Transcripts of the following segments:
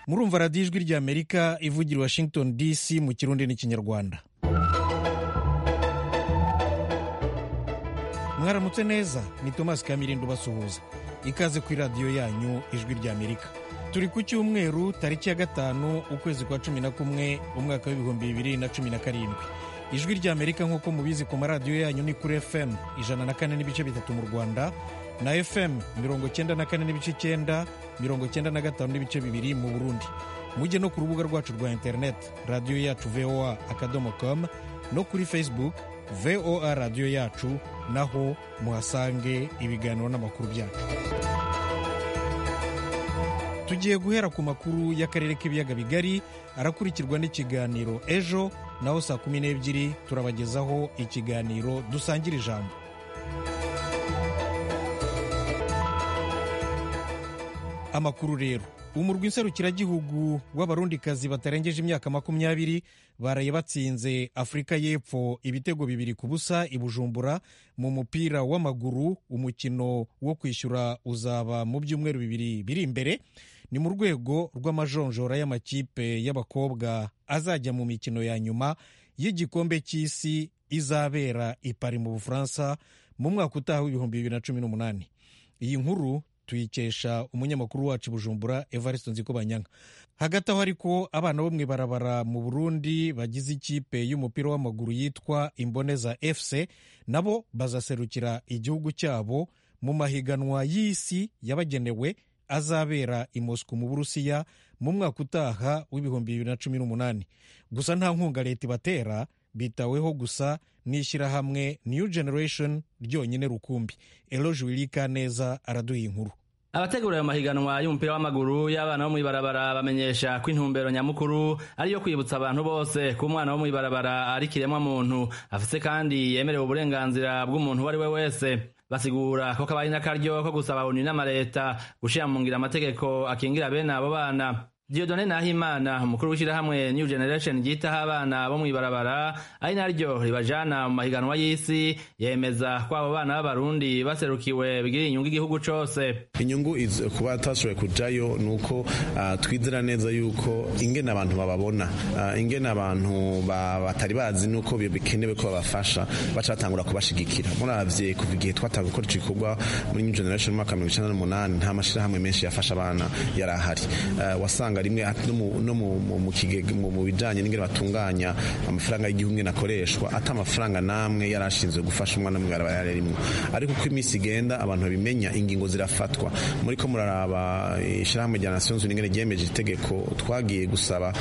murumva radiyo ijwi ry'amerika ivugira washington dc mu kirundi n'ikinyarwanda mwaramutse neza ni tomasi kamirindo basuhuza ikaze kuri radiyo yanyu ijwi ry'amerika turi ku cyumweru tariki ya gatanu ukwezi kwa cumi na kumwe umwaka w'ibihumbi bibiri na cumi na karindwi ijwi ry'amerika nk'uko mubizi ku maradiyo yanyu ni kuri fm ijana na kane n'ibice bitatu mu rwanda na fm mirongo cyenda na kane n'ibice icyenda mirongo cyenda na gatanu n'ibice bibiri mu burundi mujye no ku rubuga rwacu rwa interineti radiyo yacu voa akadomo com no kuri facebook voa radiyo yacu naho muhasange ibiganiro n'amakuru byacu tugiye guhera ku makuru y'akarere k'ibiyaga bigari arakurikirwa n'ikiganiro ejo naho saa kumi n'ebyiri turabagezaho ikiganiro dusangira ijambo amakuru rero umurwi nserukiragihugu w'abarundikazi batarengeje imyaka makumyabiri baraye batsinze afurika y'epfo ibitego bibiri ku busa i bujumbura mu mupira w'amaguru umukino wo kwishyura uzaba mu byumweru bibiri biri imbere ni mu rwego rw'amajonjora y'amakipe y'abakobwa azajya mu mikino ya nyuma y'igikombe cy'isi izabera i Paris mu bufaransa mu mwaka utaha w'ibihumbi bibiri na cumi n'umunani iyi nkuru tuyikesha umunyamakuru wacu bujumbura evariste nzikobanyanga hagati aho ariko abana bo mu ibarabara mu burundi bagize ikipe y'umupira w'amaguru yitwa imboneza fc nabo bazaserukira igihugu cyabo mu mahiganwa y'isi yabagenewe azabera i Moscou mu Burusiya mu mwaka utaha w'ibihumbi bibiri na cumi n'umunani gusa nta nkunga leta ibatera bitaweho gusa n'ishyirahamwe New Generation ryonyine rukumbi Eloge Wilika neza araduha inkuru abategura ayo mahiganwa y'umupira w'amaguru y'abana bo mw'ibarabara bamenyesha ko intumbero nyamukuru ariyo kwibutsa abantu bose ko umwana wo mw'ibarabara ari kiremwa muntu afise kandi yemerewe uburenganzira bw'umuntu uwo ari we wese basigura ko kabaye n'akaryo ko gusaba Loni n'amaleta gushira mu ngiro amategeko akingira bene abo bana Diodone Nahimana umukuru w'ishyirahamwe New Generation ryitaho abana bo mw'ibarabara ari naryo ribajana mu mahiganwa y'isi yemeza ko abo bana b'abarundi baserukiwe bigira inyungu igihugu cose inyungu kuba atashoboye kujayo ni uko uh, twizera neza yuko ingene abantu bababona uh, ingene abantu batari bazi nuko bikenewe ko babafasha bacatangura kubashigikira murabye kuva igihe twatanguye gukora ico gikorwa muri New Generation mu mwaka mirongo icenda n'umunani nta mashirahamwe menshi yafasha abana yari ahari uh, wasanga rimwe no mu bijyanye n'ingano batunganya amafaranga y'igihumbi akoreshwa ata amafaranga n'amwe yari ashinzwe gufasha umwana mw'ibara rimwe ariko uko iminsi igenda abantu babimenya ingingo zirafatwa muri ko muraraba ishyirahamwe rya nasiyo zunze ubumwe ryemeje itegeko twagiye gusaba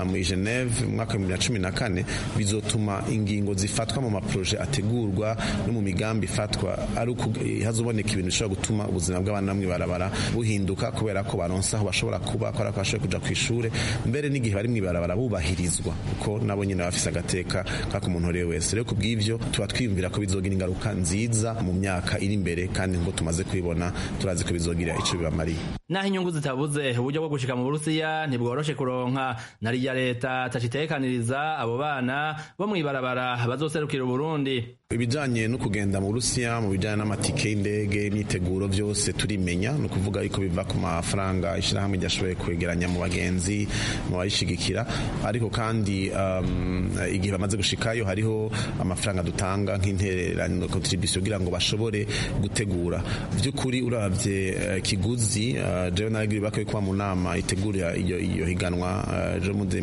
muri geneve mu mwaka w'ibihumbi bibiri na cumi na kane bizotuma ingingo zifatwa mu maporoje ategurwa no mu migambi ifatwa ari uko hazuboneka ibintu bishobora gutuma ubuzima bw'abana mw'ibarabara buhinduka kubera ko baronsa aho bashobora kuba kubera ko bashobora kuja ku ishure mbere n'igihe bari mw'ibarabara bubahirizwa kuko nabo nyine bafise agateka kaka umuntu rero wese rero kubw'ivyo tuba twiyumvira ko bizogira ingaruka nziza mu myaka iri imbere kandi ngo tumaze kubibona turazi ko bizogira ico bibamariye naho inyungu zitabuze uburyo bwo gushika mu burusiya ntibworoshe kuronka na rya leta tacitekaniriza abo bana bo mw'ibarabara bazoserukira uburundi ibijanye no kugenda mu burusiya mu bijanye n'amatike y'indege imyiteguro vyose turimenya ni ukuvuga yuko biva ku mafaranga ishirahamwe ryashoboye kwegeranya mu bagenzi mu bayishigikira ariko kandi um, igihe bamaze gushikayo hariho amafaranga dutanga nk'intererano contribution kugira ngo bashobore gutegura vy'ukuri uravye uh, kiguzi uh, jewe naragiri bakoye kuba mu nama itegurira iyo, iyo higanwa uh, je muze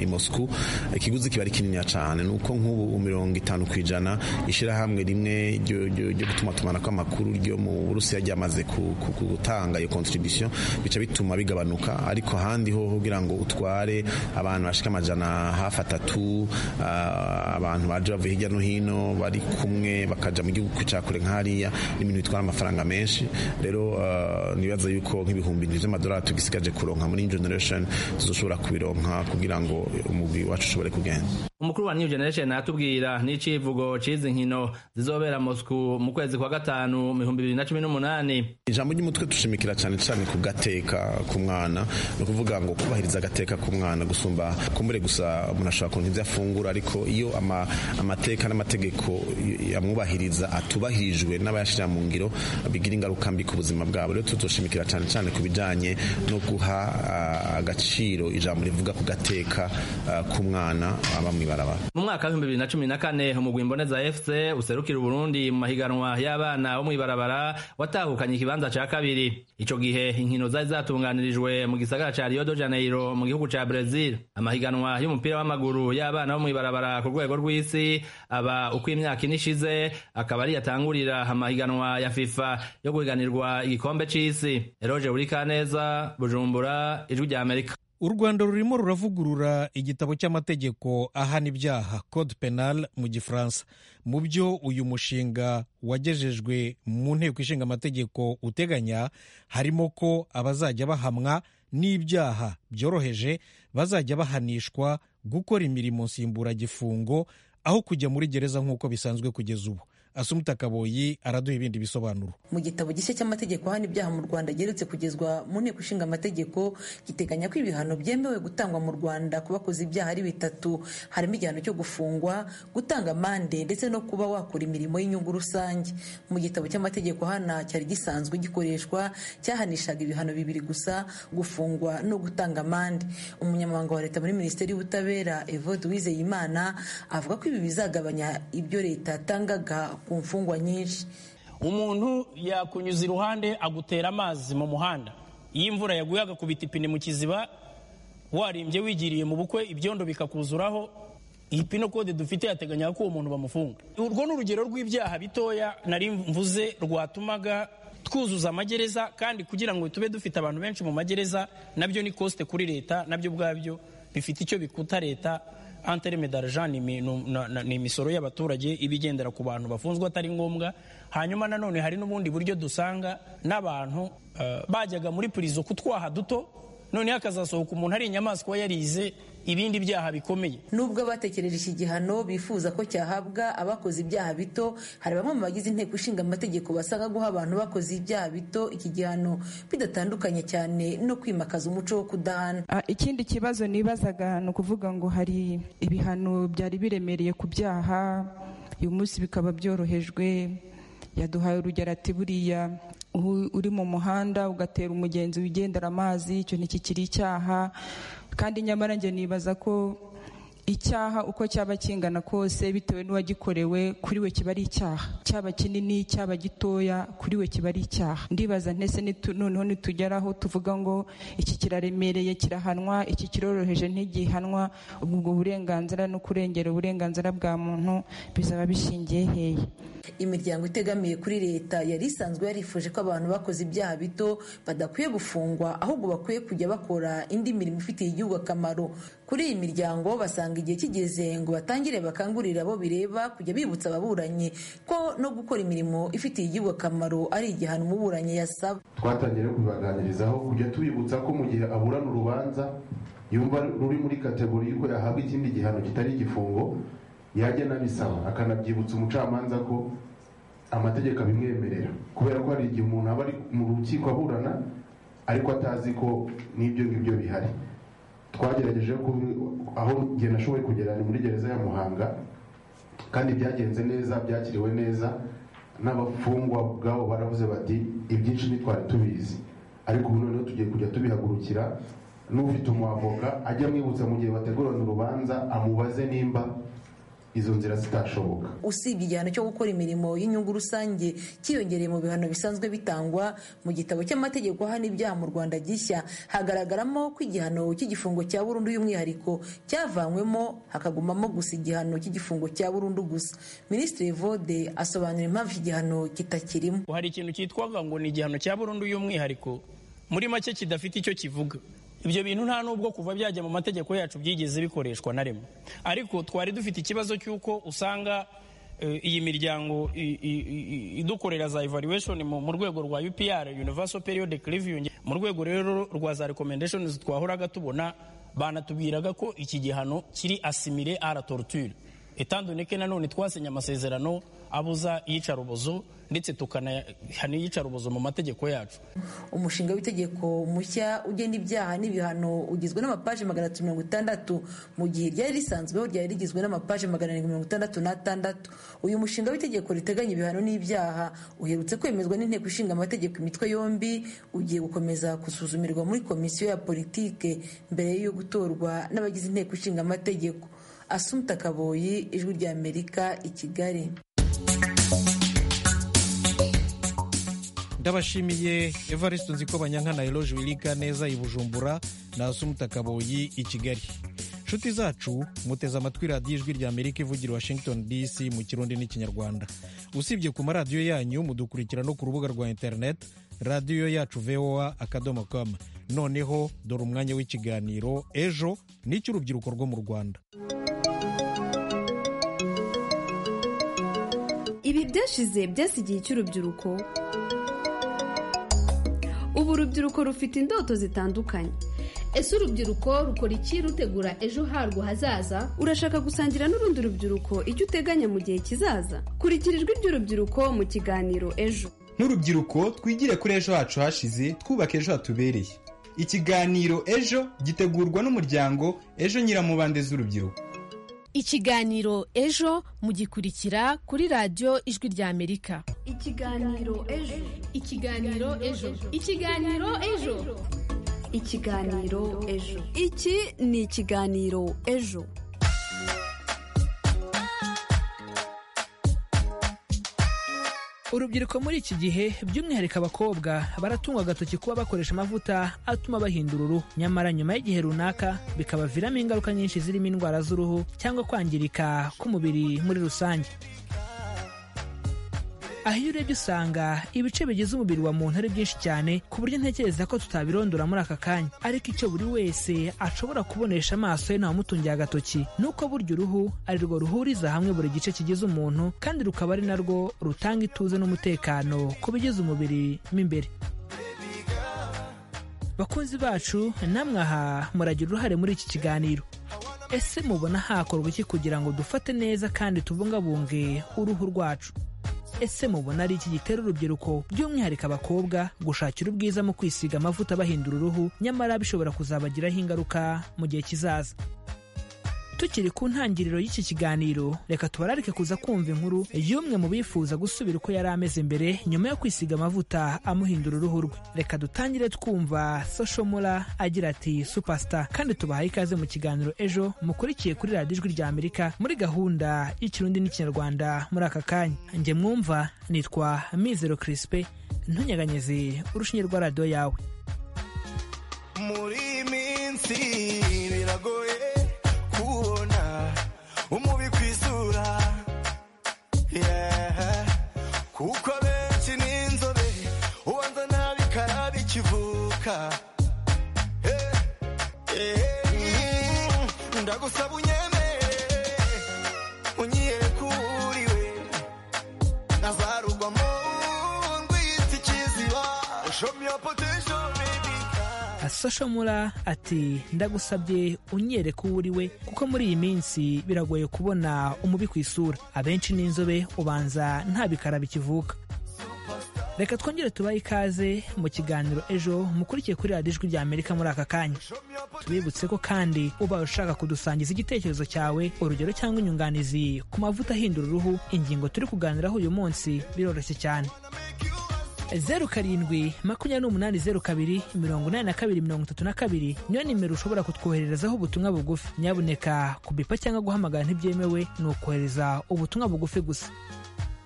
i Moscou uh, kiguzi kiba ari kinini cyane nuko nk'ubu mirongo itanu kw'ijana ishyirahamwe rimwe ryo gutumatumanako amakuru ryo mu burusiya ryamaze gutanga iyo contribution bica bituma bigabanuka ariko ahandi ho kugira ngo utware abantu bashika amajana hafi atatu abantu baje bavuye hirya no hino bari kumwe bakaja mu gihugu cya kure nk'hariya n'ibintu bitwara amafaranga menshi rero nibaza yuko nk'ibihumbi bibiri by'amadolari tugisigaje kuronka muri generation tuzoshobora kubironka kugira ngo umugwi wacu ushobore kugenda umukuru wa new generation atubwira n'icivugo cizi izi nkino zizobera Moscou mu kwezi kwa gatanu mu bihumbi bibiri na cumi n'umunani ijambo ry'umutwe dushimikira cyane cyane ku gateka ku mwana ni ukuvuga ngo kubahiriza agateka ku mwana gusumba kumbure gusa umuntu ashobora kuntu ibyo afungura ariko iyo ama, amateka n'amategeko amwubahiriza atubahirijwe n'abayashira mu ngiro bigira ingaruka mbi ku buzima bwabo rero tuzoshimikira cyane cyane ku bijanye no guha ah, agaciro ijambo rivuga ku gateka ah, ku mwana aba mwibarabara mu mwaka w'ibihumbi bibiri na cumi na kane umugwi mboneza fc userukira uburundi mu mahiganwa y'abana bo mw'ibarabara watahukanye ikibanza ca kabiri ico gihe inkino zari zatunganirijwe mu gisagara ca rio de janeiro mu gihugu ca brezil amahiganwa y'umupira w'amaguru y'abana bo mw'ibarabara ku rwego rw'isi aba uko imyaka ine ishize akaba ari yatangurira amahiganwa ya fifa yo guhiganirwa igikombe c'isi eroje burikaneza bujumbura ijwi ry'amerika u rwanda rurimo ruravugurura igitabo cy'amategeko ahana ibyaha code penal mu gifaransa mu byo uyu mushinga wagejejwe mu nteko ishinga amategeko uteganya harimo ko abazajya bahamwa n'ibyaha byoroheje bazajya bahanishwa gukora imirimo nsimburagifungo aho kujya muri gereza nk'uko bisanzwe kugeza ubu asumuta kaboyi araduha ibindi bisobanuro mu gitabo gishya cy'amategeko ahana ibyaha mu rwanda geretse kugezwa mu nteko ishinga amategeko giteganya ko ibihano byemewe gutangwa mu rwanda ku bakoze ibyaha ari bitatu harimo igihano cyo gufungwa gutanga amande ndetse no kuba wakora imirimo y'inyungu rusange mu gitabo cy'amategeko hana cyari gisanzwe gikoreshwa cyahanishaga ibihano bibiri gusa gufungwa no gutanga amande umunyamabanga wa leta muri minisiteri y'ubutabera evode wizeyimana avuga ko ibi bizagabanya ibyo leta yatangaga ku mfungwa nyinshi umuntu yakunyuza iruhande agutera amazi mu muhanda iyo imvura yaguye agakubita ipine mu kiziba warimbye wigiriye mu bukwe ibyondo bikakuzuraho iyi pino kode dufite yateganya ko uwo muntu bamufunga urwo ni urugero rw'ibyaha bitoya nari mvuze rwatumaga twuzuza amagereza kandi kugira ngo tube dufite abantu benshi mu magereza nabyo ni kosite kuri leta nabyo ubwabyo bifite icyo bikuta leta antereme d'argent ni imisoro y'abaturage iba igendera ku bantu bafunzwe atari ngombwa hanyuma nanone hari n'ubundi buryo dusanga n'abantu bajyaga muri purizo kutwaha duto noneho hakazasohoka umuntu ari inyamaswa yarize ibindi byaha bikomeye nubwo abatekereje iki gihano bifuza ko cyahabwa abakoze ibyaha bito hari bamwe mu bagize inteko ishinga amategeko basanga guha abantu bakoze ibyaha bito iki gihano bidatandukanye cyane no kwimakaza umuco wo kudahana ikindi kibazo nibazaga ni ukuvuga ngo hari ibihano byari biremereye ku byaha uyu munsi bikaba byorohejwe yaduhaye urugero ati buriya uri mu muhanda ugatera umugenzi wigendera amazi icyo ntikikiri icyaha kandi nyamara njye nibaza ko icyaha uko cyaba kingana kose bitewe n'uwagikorewe kuri we kiba ari icyaha cyaba kinini cyaba gitoya kuri we kiba ari icyaha ndibaza ntese noneho nitugeraho tuvuga ngo iki kiraremereye kirahanwa iki kiroroheje ntigihanwa ubwo burenganzira no kurengera uburenganzira bwa muntu bizaba bishingiye hehe imiryango itegamiye kuri leta yari isanzwe yarifuje ko abantu bakoze ibyaha bito badakwiye gufungwa ahubwo bakwiye kujya bakora indi mirimo ifitiye igihugu akamaro kuri iyi miryango basanga igihe kigeze ngo batangire bakangurire abo bireba kujya bibutsa ababuranyi ko no gukora imirimo ifitiye igihugu akamaro ari igihano umuburanyi yasaba twatangiye no kubaganirizaho kujya tubibutsa ko mu gihe aburana urubanza yumva ruri muri kategori y'uko yahabwa ikindi gihano kitari igifungo yajya anabisaba akanabyibutsa umucamanza ko amategeko abimwemerera kubera ko hari igihe umuntu aba ari mu rukiko aburana ariko atazi ko n'ibyo ngibyo bihari twagerageje aho njye nashoboye kugera ni muri gereza ya muhanga kandi byagenze neza byakiriwe neza n'abafungwa ubwabo baravuze bati ibyinshi ntitwari tubizi ariko ubu noneho tugiye kujya tubihagurukira n'ufite umwavoka ajya amwibutsa mu gihe bategurana urubanza amubaze nimba izo nzira zitashoboka usibye igihano cyo gukora imirimo y'inyungu rusange cyiyongereye mu bihano bisanzwe bitangwa mu gitabo cy'amategeko ahana ibyaha mu rwanda gishya hagaragaramo ko igihano cy'igifungo cya burundu y'umwihariko cyavanywemo hakagumamo gusa igihano cy'igifungo cya burundu gusa minisitiri vode asobanura impamvu iki gihano kitakirimo hari ikintu cyitwaga ngo ni igihano cya burundu y'umwihariko muri make kidafite icyo kivuga ibyo bintu nta nubwo kuva byajya mu mategeko yacu byigeze bikoreshwa na rimwe ariko twari dufite ikibazo cy'uko usanga iyi miryango idukorera za evaluation mu rwego rwa upr universal periodic reviewing mu rwego rero rwa za recommendations twahoraga tubona banatubwiraga ko iki gihano kiri asimile ara torture etandone ko nanone twasinye amasezerano abuza iyicarubozo ndetse tukanahana iyicarubozo mu mategeko yacu umushinga w'itegeko mushya ugena ibyaha n'ibihano ugizwe n'amapaji magana atatu mirongo itandatu mu gihe ryari risanzweho ryari rigizwe n'amapaji magana arindwi mirongo itandatu n'atandatu uyu mushinga w'itegeko riteganya ibihano n'ibyaha uherutse kwemezwa n'inteko ishinga amategeko imitwe yombi ugiye gukomeza gusuzumirwa muri komisiyo ya politike mbere yo gutorwa n'abagize inteko ishinga amategeko asumta kaboyi ijwi ry'amerika i kigali ndabashimiye evariste nziko banyankana eroge wirika neza i bujumbura na Kaboyi i kigali inshuti zacu muteze amatwi radiyo ijwi rya amerika ivugira washington dc mu kirundi n'ikinyarwanda usibye ku maradiyo yanyu mudukurikira no ku rubuga rwa interineti radiyo yacu voa akadomo kamu noneho dore umwanya w'ikiganiro ejo n'icy'urubyiruko rwo mu rwanda ibi byashize byasigiye icy'urubyiruko ubu urubyiruko rufite indoto zitandukanye ese urubyiruko rukora iki rutegura ejo harwo hazaza urashaka gusangira n'urundi rubyiruko icyo uteganya mu gihe kizaza kurikira ijwi ry'urubyiruko mu kiganiro ejo nk'urubyiruko twigire kuri ejo hacu hashize twubaka ejo hatubereye ikiganiro ejo gitegurwa n'umuryango ejo nyiramubande z'urubyiruko ikiganiro ejo mugikurikira kuri radiyo ijwi ry'amerika ikiganiro ejo ikiganiro ejo ikiganiro ejo ikiganiro ejo iki ni ikiganiro ejo urubyiruko muri iki gihe by'umwihariko abakobwa baratungwa agatoki kuba bakoresha amavuta atuma bahindura uruhu nyamara nyuma y'igihe runaka bikabaviramo ingaruka nyinshi zirimo indwara z'uruhu cyangwa kwangirika k'umubiri muri rusange aho iyo urebye usanga ibice bigize umubiri wa muntu ari byinshi cyane ku buryo ntekereza ko tutabirondora muri aka kanya ariko icyo buri wese ashobora kubonesha amaso ye ntawamutungiye agatoki ni uko burya uruhu ari rwo ruhuriza hamwe buri gice kigize umuntu kandi rukaba ari narwo rutanga ituze n'umutekano ku bigize umubiri mo imbere bakunzi bacu namwe aha muragira uruhare muri iki kiganiro ese mubona hakorwa iki kugira ngo dufate neza kandi tubungabunge uruhu rwacu ese mubona ari iki gitera urubyiruko by'umwihariko abakobwa gushakira ubwiza mu kwisiga amavuta bahindura uruhu nyamara bishobora kuzabagiraho ingaruka mu gihe kizaza tukiri ku ntangiriro y'iki kiganiro reka tubararike kuza kumva inkuru y'umwe mu bifuza gusubira uko yari ameze mbere nyuma yo kwisiga amavuta amuhindura uruhu rwe reka dutangire twumva sosho mura agira ati supasita kandi tubahaye ikaze mu kiganiro ejo mukurikiye kuri radiyo ijwi rya amerika muri gahunda y'ikirundi n'ikinyarwanda muri aka kanya njye mwumva nitwa mizero kirisipe ntunyeganyeze urushinge rwa radiyo yawe muri minsi biragoye kubona umubi ku isura yeah. kuko benshi ni inzobe ubanza nabi karabi kivuka Eh, eh, mm, ndagusaba unyemere unyereke uriwe ntazarugwamo ndwita ikiziba show me your potential baby sosho mura ati ndagusabye unyereke uwo uri we kuko muri iyi minsi biragoye kubona umubi ku isura abenshi n'inzobe ubanza nta bikara bikivuka reka twongere tubahe ikaze mu kiganiro ejo mukurikiye kuri radiyo ijwi rya amerika muri aka kanya tubibutse ko kandi ubaye ushaka kudusangiza igitekerezo cyawe urugero cyangwa inyunganizi ku mavuta ahindura uruhu ingingo turi kuganiraho uyu munsi biroroshye cyane zeru karindwi makumyabiri n'umunani zeru kabiri mirongo inani na kabiri mirongo itatu na kabiri niyo nimero ushobora kutwohererezaho ubutumwa bugufi nyabuneka kubipa cyangwa guhamagara ntibyemewe ni ukohereza ubutumwa bugufi gusa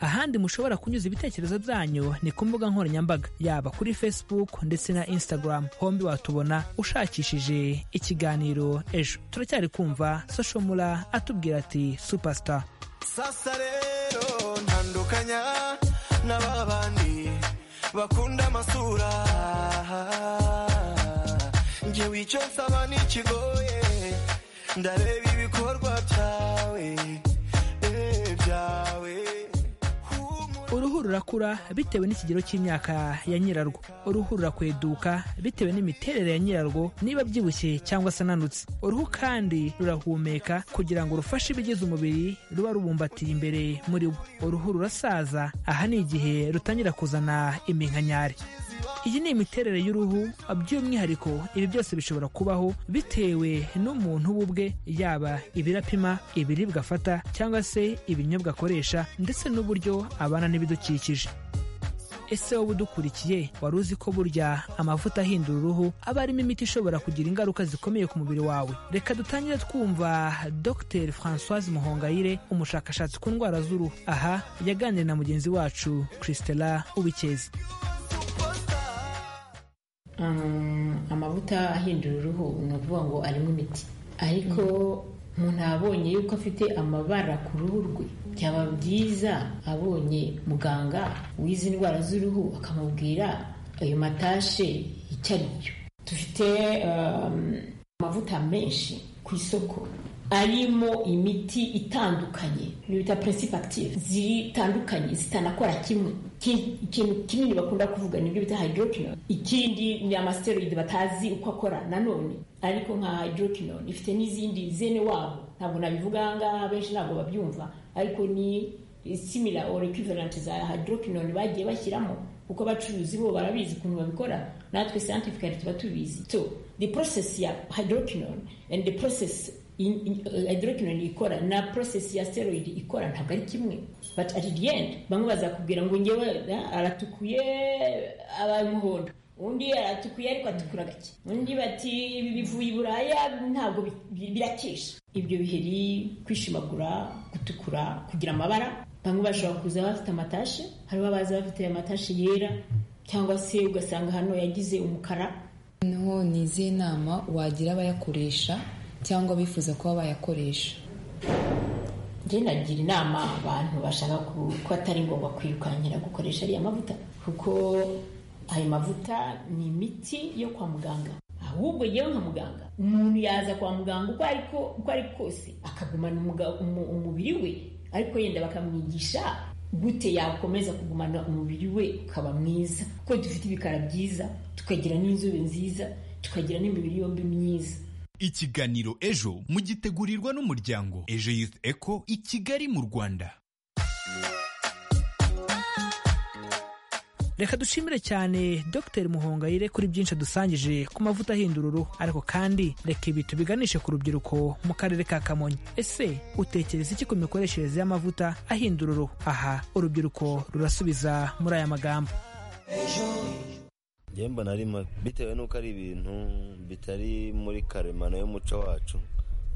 ahandi mushobora kunyuza ibitekerezo byanyu ni ku mbuga nkoranyambaga yaba kuri facebook ndetse na instagram hombi watubona ushakishije ikiganiro ejo turacyari kumva soshomura atubwira ati supasita sasa rero ntandukanya na ba bandi bakunda amasura njye wico nsaba n'ikigoye ndareba ibikorwa byawe eh, byawe uruhu rurakura bitewe n'ikigero cy'imyaka ya nyirarwo uruhu rurakweduka bitewe n'imiterere ya nyirarwo niba byibushye cyangwa se ananutse uruhu kandi rurahumeka kugira ngo rufashe ibigize umubiri ruba rubumbatiye imbere muri wo uruhu rurasaza aha ni igihe rutangira kuzana iminkanyari iyi ni imiterere y'uruhu by'umwihariko ibi byose bishobora kubaho bitewe n'umuntu we ubwe yaba ibirapima ibiribwa afata cyangwa se ibinyobwa akoresha ndetse n'uburyo abana n'ibidukikije ese wowe udukurikiye wari uzi ko burya amavuta ahindura uruhu aba arimo imiti ishobora kugira ingaruka zikomeye ku mubiri wawe reka dutangire twumva dr francoise muhongayire umushakashatsi ku ndwara z'uruhu aha yaganiriye na mugenzi wacu christela ubikezi amavuta ahindura uruhu ni ukuvuga ngo arimo imiti ariko umuntu abonye yuko afite amabara ku ruhu rwe byaba byiza abonye muganga w'izi ndwara z'uruhu akamubwira ayo matashe icyo ari byo dufite amavuta menshi ku isoko arimo imiti itandukanye ibyo bita principe active zitandukanye zitanakora kimwe ikintu kinini bakunda kuvuga nibyo bita hydroquinone ikindi ni amasteroid batazi uko akora nanone ariko nka hydroquinone ifite n'izindi zene wabo ntabwo nabivuga ahangaha benshi ntabwo babyumva ariko ni simila or equivalent za hydroquinone bagiye bashyiramo kuko abacuruzi bo barabizi ukuntu babikora natwe scientifically tuba tubizi so the process ya hydroquinone and the process hydroquinone ikora na process ya steroid ikora ntabwo ari kimwe but at the end bamwe bazakubwira ngo ngewe aratukuye aba muhondo undi aratukuye ariko atukura gake undi bati ibi bivuye i buraya ntabwo birakesha ibyo biheri kwishimagura gutukura kugira amabara bamwe bashobora kuza bafite amatashe hariho abaza bafite amatashe yera cyangwa se ugasanga hano yagize umukara noneho ni izihe nama wagira abayakoresha cyangwa bifuza kuba bayakoresha njye nagira inama abantu bashaka ko atari ngombwa kwirukankira gukoresha ariya mavuta kuko ayo mavuta ni imiti yo kwa muganga ahubwo yewe nka muganga umuntu yaza kwa muganga uko ari kose akagumana umubiri we ariko yenda bakamwigisha gute yakomeza kugumana umubiri we ukaba mwiza kuko dufite ibikara byiza tukagira n'inzobe nziza tukagira n'imibiri yombi myiza ikiganiro ejo mugitegurirwa n'umuryango ejo youth eco i kigali mu rwanda reka dushimire cyane dr muhongayire kuri byinshi adusangije ku mavuta ahindura uruhu ariko kandi reka ibi tubiganishe ku rubyiruko mu karere ka kamonyi ese utekereza iki ku mikoreshereze y'amavuta ahindura uruhu aha urubyiruko rurasubiza muri aya magambo mbona ari mabi bitewe n'uko ari ibintu bitari muri karemano y'umuco wacu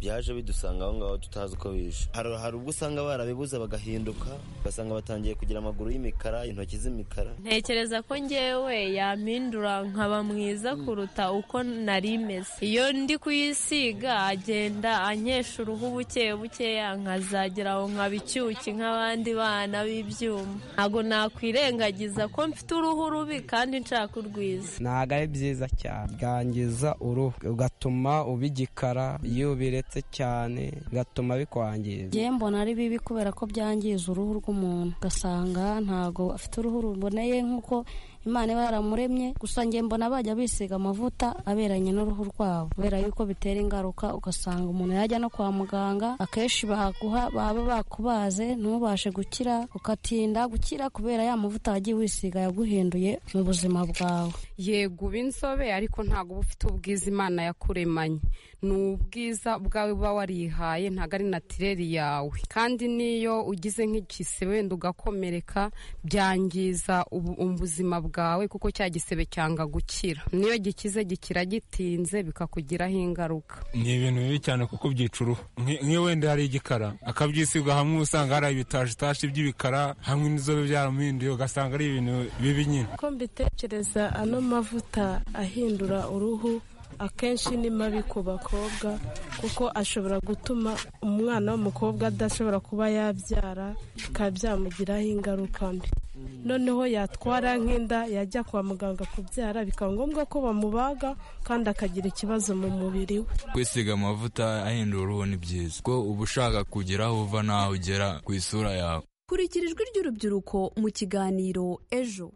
byaje bidusanga aho ngaho tutazi uko bishe hari ubwo usanga barabibuze bagahinduka ugasanga batangiye kugira amaguru y'imikara intoki z'imikara ntekereza ko ngewe yampindura nkaba mwiza kuruta uko nari meze iyo ndi kuyisiga agenda ankesha uruhu buke bukeya nkazagera aho nkaba icyuki nk'abandi bana b'ibyuma ntabwo nakwirengagiza ko mfite uruhu rubi kandi nshaka urwiza ntabwo ari byiza cyane bwangiza uruhu ugatuma uba igikara iyo biretse cyane gatuma bikwangiza ngewe mbona ari bibi kubera ko byangiza uruhu rw'umuntu ugasanga ntabwo afite uruhu ruboneye nk'uko imana iba yaramuremye gusa ngewe mbona bajya bisiga amavuta aberanye n'uruhu rwabo kubera yuko bitera ingaruka ugasanga umuntu yajya no kwa muganga akenshi baguha baba bakubaze ntubashe gukira ugatinda gukira kubera ya mavuta wagiye wisiga yaguhinduye mu buzima bwawe yego uba inzobe ariko ntabwo uba ufite ubwiza imana yakuremanye ni ubwiza ubwawe uba warihaye ntabwo ari natireri yawe kandi niyo ugize nk'igise wenda ugakomereka byangiza ubuzima bwawe kuko cya gisebe cyanga gukira niyo gikize gikira gitinze bikakugiraho ingaruka ni ibintu bibi cyane kuko byica uruhu nk'iyo wenda hari igikara akabyisiga hamwe usanga hari ibitashitashe by'ibikara hamwe n'inzobe byaramuhinduye ugasanga ari ibintu bibi nyine uko mbitekereza ano mavuta ahindura uruhu akenshi ni mabi ku bakobwa kuko ashobora gutuma umwana w'umukobwa adashobora kuba yabyara bikaba byamugiraho ingaruka mbi noneho yatwara nk'inda yajya kwa muganga kubyara bikaba ngombwa ko bamubaga kandi akagira ikibazo mu mubiri we kwisiga amavuta ahindura uruhu ni byiza kuko uba ushaka kugera aho uva n'aho ugera ku isura yawe kurikira ijwi ry'urubyiruko mu kiganiro ejo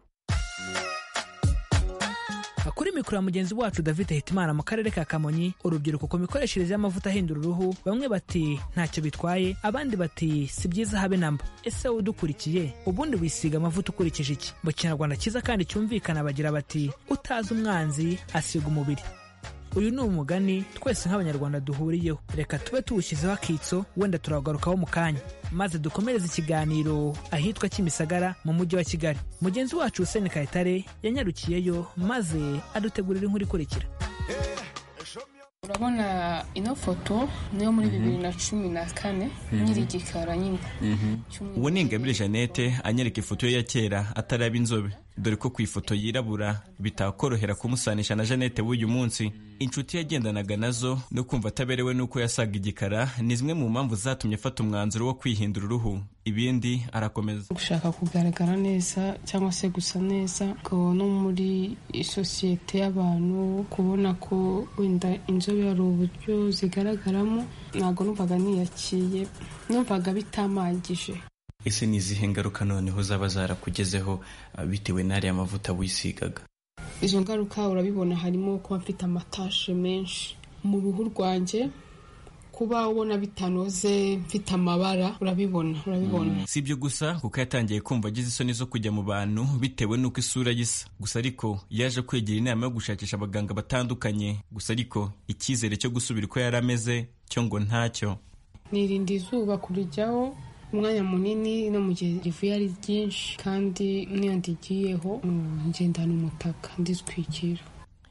kuri mikoro ya mugenzi wacu david hitimana mu karere ka kamonyi urubyiruko ku mikoreshereze y'amavuta ahindura uruhu bamwe bati ntacyo bitwaye abandi bati si byiza habe namba ese wowe udukurikiye ubundi wisiga amavuta ukurikije iki mu kinyarwanda cyiza kandi cyumvikana bagira bati utazi umwanzi asiga umubiri uyu ni umugani twese nk'abanyarwanda duhuriyeho reka tube tuwushyizeho akitso wenda turawugarukaho mu kanya maze dukomereze ikiganiro ahitwa kimisagara mu mujyi wa kigali mugenzi wacu huseni kayitare yanyarukiyeyo maze adutegurira inkuru ikurikira urabona ino foto niyo muri bibiri na cumi na kane nyiri igikara nyine uwo ni ingabire jeannette anyereka ifoto ye ya kera ataraba inzobe dore ko ku ifoto yirabura bitakorohera kumusanisha na jeannette w'uyu munsi inshuti yagendanaga nazo no kumva ataberewe n'uko yasaga igikara ni zimwe mu mpamvu zatumye afata umwanzuro wo kwihindura uruhu ibindi arakomeza gushaka kugaragara neza cyangwa se gusa neza ngo no muri sosiyete y'abantu kubona ko wenda inzobe hari uburyo zigaragaramo ntabwo numvaga niyakiye numvaga bitamangije ese ni izihe ngaruka noneho zaba zarakugezeho bitewe n'ariya mavuta wisigaga izo ngaruka urabibona harimo kuba mfite amatashe menshi mu ruhu rwanjye kuba ubona bitanoze mfite amabara urabibona urabibona si ibyo gusa kuko yatangiye kumva agize isoni zo kujya mu bantu bitewe n'uko isura y'isa gusa ariko yaje kwegera inama yo gushakisha abaganga batandukanye gusa ariko icyizere cyo gusubira uko yari ameze cyo ngo ntacyo nirinda izuba kurijyaho umwanya munini no mu gihe rivuye ari ryinshi kandi n'iyo ndigiyeho ngendana umutaka nditwikira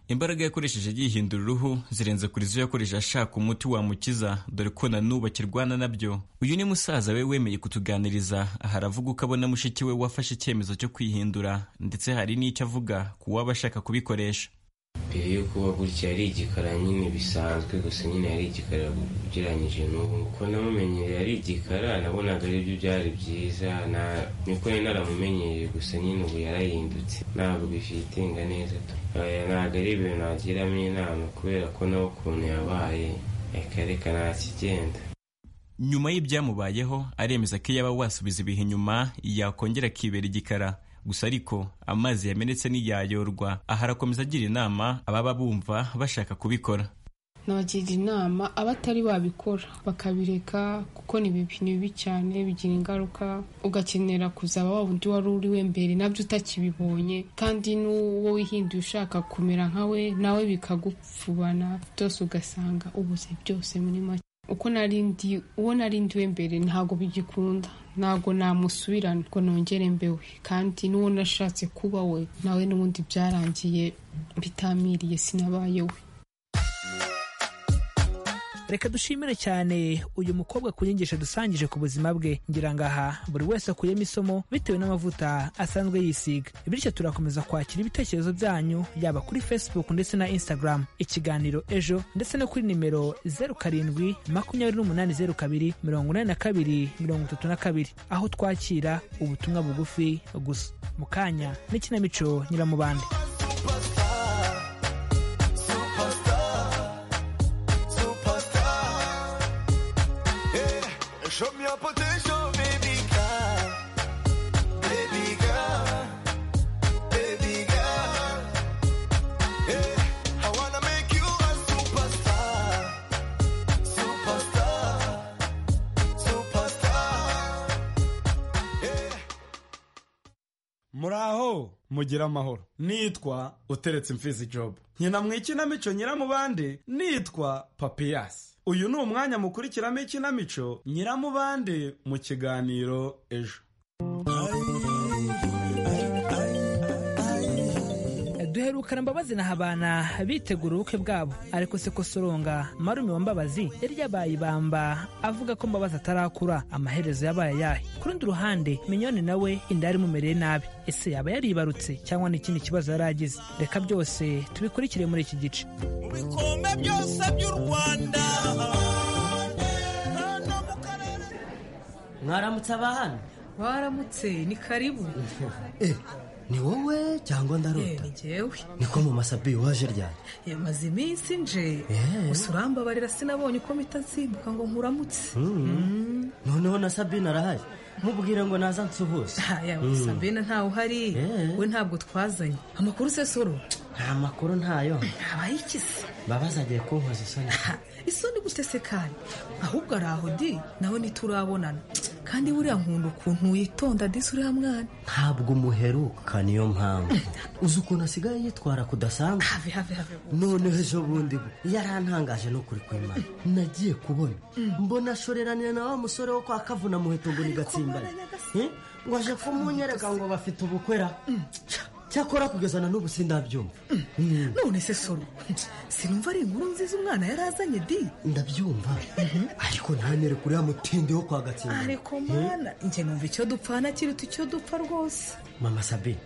imbaraga yakoresheje yihindura uruhu zirenze kuri izo yakoresheje ashaka umuti wamukiza dore ko na n'ubu akirwana nabyo uyu ni musaza we wemeye kutuganiriza aha aravuga uko abona mushiki we wafashe icyemezo cyo kwihindura ndetse hari n'icyo avuga ku waba ashaka kubikoresha mbere yo kuba gutya yari igikara nyine bisanzwe gusa nyine yari igikara ugereranyije n'ubu kuko namumenyereye ari igikara nabonaga aribyo byari byiza niko nari naramumenyereye gusa nyine ubu yarahindutse ntabwo bifite neza ntabwo ari ibintu nagiramo inama kubera ko nawe ukuntu yabaye reka ntakigenda nyuma y'ibyamubayeho aremeza ko yaba wasubiza ibihe inyuma yakongera akibera igikara gusa ariko amazi yamenetse ntiyayorwa aha arakomeza agira inama ababa bumva bashaka kubikora nabagira inama abatari babikora bakabireka kuko ni bibi cyane bigira ingaruka ugakenera kuzaba wa wundi wari uri we mbere nabyo utakibibonye kandi n'uwo wihinduye ushaka kumera nka we nawe bikagupfubana byose ugasanga ubuze byose muri make uko narindi uwo narindi we mbere ntabwo bigikunda ntabwo namusubirana ngo nongere mbewe kandi n'uwo nashatse kuba we nawe n'ubundi byarangiye bitamiriye sinabayewe reka dushimire cyane uyu mukobwa ku nyigisho dusangije ku buzima bwe ngira ngo aha buri wese akuyemo isomo bitewe n'amavuta asanzwe yisiga bityo turakomeza kwakira ibitekerezo byanyu yaba kuri facebook ndetse na instagram ikiganiro ejo ndetse no kuri nimero zeru karindwi makumyabiri n'umunani zeru kabiri mirongo inani na kabiri mirongo itatu na kabiri aho twakira ubutumwa bugufi gusa mu kanya n'ikinamico nyiramubande Show me your potential, baby girl. Baby girl. Baby girl. Yeah. I wanna make you a superstar. Superstar. Superstar. Yeah. muraho mugira amahoro nitwa uteretse imfizi jobu nkina mu ikinamico nyiramubande nitwa papiyasi uyu ni umwanya mukurikiramo ikinamico nyiramubande mu kiganiro ejo duherukana mbabazi na habana bitegura ubukwe bwabo ariko se ko soronga marume wa mbabazi yari yabaye ibamba avuga ko mbabazi atarakura amaherezo yabaye ayahe ku rundi ruhande minyoni nawe inda yari imumereye nabi ese yaba yaribarutse cyangwa n'ikindi kibazo yari agize reka byose tubikurikire muri iki gice Ibikombe byose by'u Rwanda. mwaramutse aba hano waramutse ni karibu ni wowe cyangwa ndarota ni jyewe niko mu masabi waje ryane yamaze iminsi nje gusa urambabarira sinabonye uko mpita nsimbuka ngo nkuramutse noneho na sabine arahari mubwire ngo naza nsuhuze gusa mbena ntawe uhari we ntabwo twazanye amakuru usesoro nta makuru ntayo habaye iki se baba zagiye kunkoza isoni isoni gute se kandi ahubwo ari aho di nawe ntiturabonana kandi buriya nkunda ukuntu witonda disi uriya mwana ntabwo umuheruka niyo mpamvu uzi ukuntu asigaye yitwara kudasanzwe noneho ejo bundi bwo yarantangaje n'ukuri kw'imana nagiye kubona mbona ashoreranira na wa musore wo kwa kavuna muheto ngo ni gatsimbana Eh? ngo aje kumunyereka ngo bafite ubukwera cyakora kugeza na n'ubu sindabyumva Mm. none se soro sinumva ari inkuru nziza umwana yari azanye di ndabyumva ariko ntanere kuri ya mutindi wo kwa gatsimbana ariko mana njye numva icyo dupfana kiruta icyo dupfa rwose mama sabi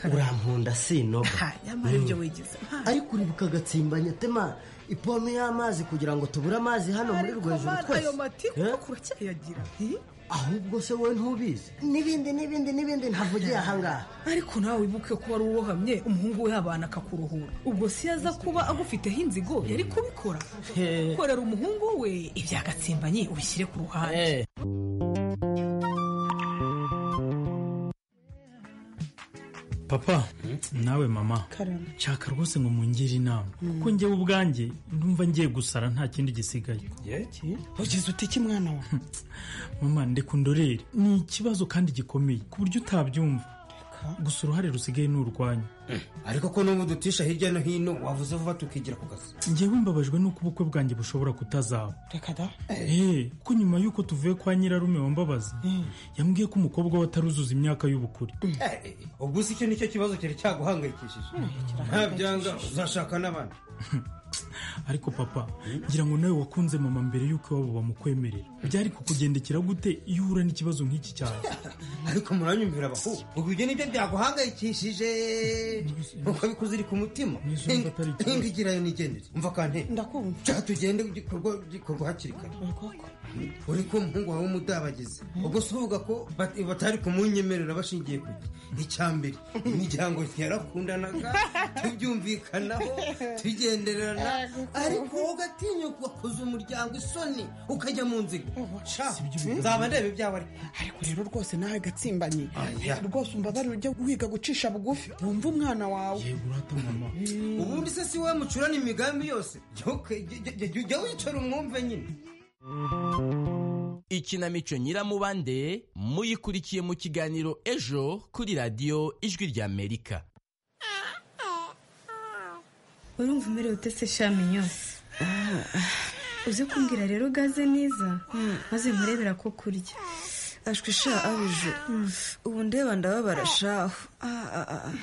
urankunda sinoga Ha, nyamara ibyo wigize ariko uribuka gatsimbanya tema ipome y'amazi kugira ngo tubure amazi hano muri rwo hejuru Mana, twese ayo matiku Eh? kuracyayagira ahubwo se wowe ntubizi n'ibindi n'ibindi n'ibindi ntavugiye ahangaha ariko nawe wibuke ko wari uwohamye umuhungu we abana akakurohora ubwo si yaza kuba agufiteho inzigo yari kubikora korera umuhungu we ibya gatsimbanye ubishyire ku ruhande papa nawe mama nshaka rwose ngo mungire inama kuko njyewe ubwanjye ndumva ngiye gusara nta kindi gisigaye ugize uti iki mwana wawe mama ndekundorere ni ikibazo kandi gikomeye ku buryo utabyumva gusa uruhare rusigaye ni urwanyu ariko ko n'ubu dutisha hirya no hino wavuze vuba tukigira ku kazi njyewe mbabajwe n'uko ubukwe bwanjye bushobora kutazaba reka da Eh, kuko nyuma y'uko tuvuye kwa nyirarume wambabaza yambwiye ko umukobwa we ataruzuza imyaka y'ubukure ubwo si icyo nicyo kibazo cyari cyaguhangayikishije nta byanga uzashaka n'abandi ariko papa ngira ngo nawe wakunze mama mbere y'uko iwabo bamukwemerera byari kukugendekera gute iyo uhura n'ikibazo nk'iki cyawe ariko muranyumvira abahungu ubwo ibyo nibyo byaguhangayikishije uko bikuze iri ku mutima ingigirayo nigendere umva kante ndakumva cyaha tugende igikorwa gikorwa hakiri kare uri ko umuhungu wawe w'umudabagizi ubwo si uvuga ko bat- batari kumunyemerera bashingiye ku iki icya mbere imiryango yarakundanaga tubyumvikanaho tugendererana ariko wowe ugatinyuka wakoze umuryango isoni ukajya mu nziga Sha, nzaba ndeba ibyawe ariko ariko rero rwose nawe gatsimbanye rwose umbabarire ujya wiga gucisha bugufi wumva umwana wawe ubundi se si wowe mucurana imigambi yose jya uke- jya- jya- jya- jya wicara umwumve nyine ikinamico nyiramubande muyikurikiye mu kiganiro ejo kuri radiyo ijwi ry'amerika urumva umerewe ute se shami yose uzi kumbwira rero gaze neza maze nkurebera ko kurya ashwi sha abije ubu ndeba ndababara shahu Ah, ah, ah, ah.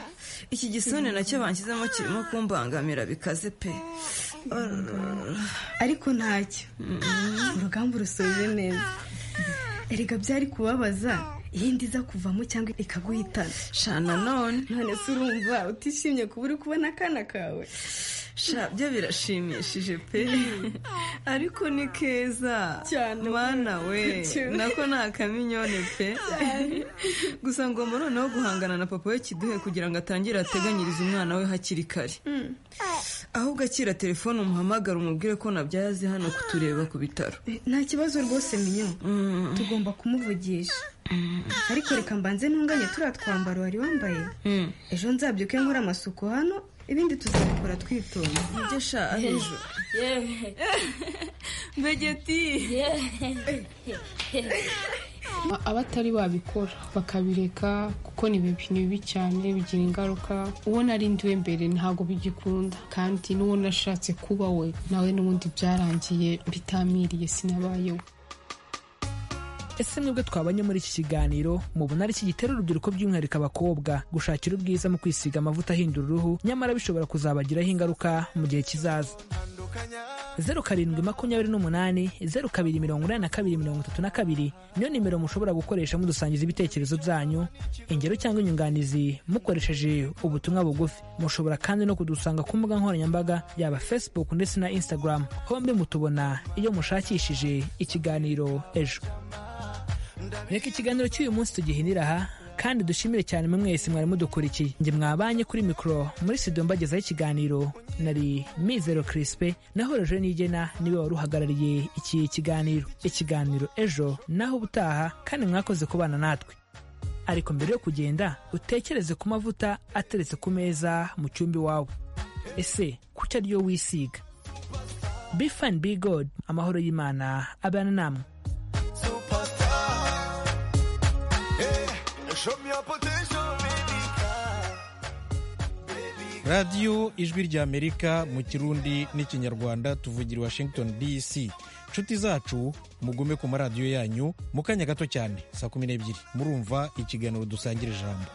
iki gisone nacyo banshyizemo kirimo kumbangamira bikaze pe Ararara. ariko ntacyo urugamba urusoje neza erega byari kubabaza iyindi iza kuvamo cyangwa ikaguhitana sha nanone none se urumva utishimye kuba uri kubona akana kawe sha byo birashimishije pe ariko ni keza Cyane. mana we Cyane. nako ni akaminyone pe Cyane. gusa ngomba noneho guhangana na papa we kiduhe kugira ngo atangire ateganyirize umwana we hakiri kare ahubwo akira telefone umuhamagara umubwire ko nabyaye aze hano kutureba ku bitaro nta kibazo rwose minyo tugomba kumuvugisha ariko reka mbanze ntunganye turiya twambaro wari wambaye ejo nzabyuke nkora amasuku hano ibindi tuzabikora twitonze ibyo sha ahejo mbegeti A- abatari babikora bakabireka kuko ni ibintu bibi cyane bigira ingaruka uwo narindiwe mbere ntabwo bigikunda kandi n'uwo nashatse kuba we nawe n'ubundi byarangiye bitamiriye sinabayeho ese mwebwe twabanye muri iki kiganiro mubona ari iki gitera urubyiruko by'umwihariko abakobwa gushakira ubwiza mu kwisiga amavuta ahindura uruhu nyamara bishobora kuzabagiraho ingaruka mu gihe kizaza zeru karindwi makumyabiri n'umunani zeru kabiri mirongo inani na kabiri mirongo itatu na kabiri niyo nimero mushobora gukoresha mudusangiza ibitekerezo byanyu ingero cyangwa inyunganizi mukoresheje ubutumwa bugufi mushobora kandi no kudusanga ku mbuga nkoranyambaga yaba facebook ndetse na instagram hombi mutubona iyo mushakishije ikiganiro ejo reka ikiganiro cy'uyu munsi tugihinira aha kandi dushimire cyane mwe mwese mwari mudukurikiye njye mwabanye kuri mikoro muri studio mbagezaho ikiganiro nari mizero kirispe naho roje nigena niwe wari uhagarariye iki kiganiro ikiganiro ejo naho ubutaha kandi mwakoze kubana natwe ariko mbere yo kugenda utekereze ku mavuta ateretse ku meza mu cyumba iwawe ese kuki ariyo wisiga be fine be god amahoro y'imana abana namwe Show me your potential, baby. radiyo ijwi rya amerika mu kirundi n'ikinyarwanda tuvugira i washington dc nshuti zacu mugume ku maradiyo yanyu mu kanya gato cyane saa kumi n'ebyiri murumva ikiganiro dusangire ijambo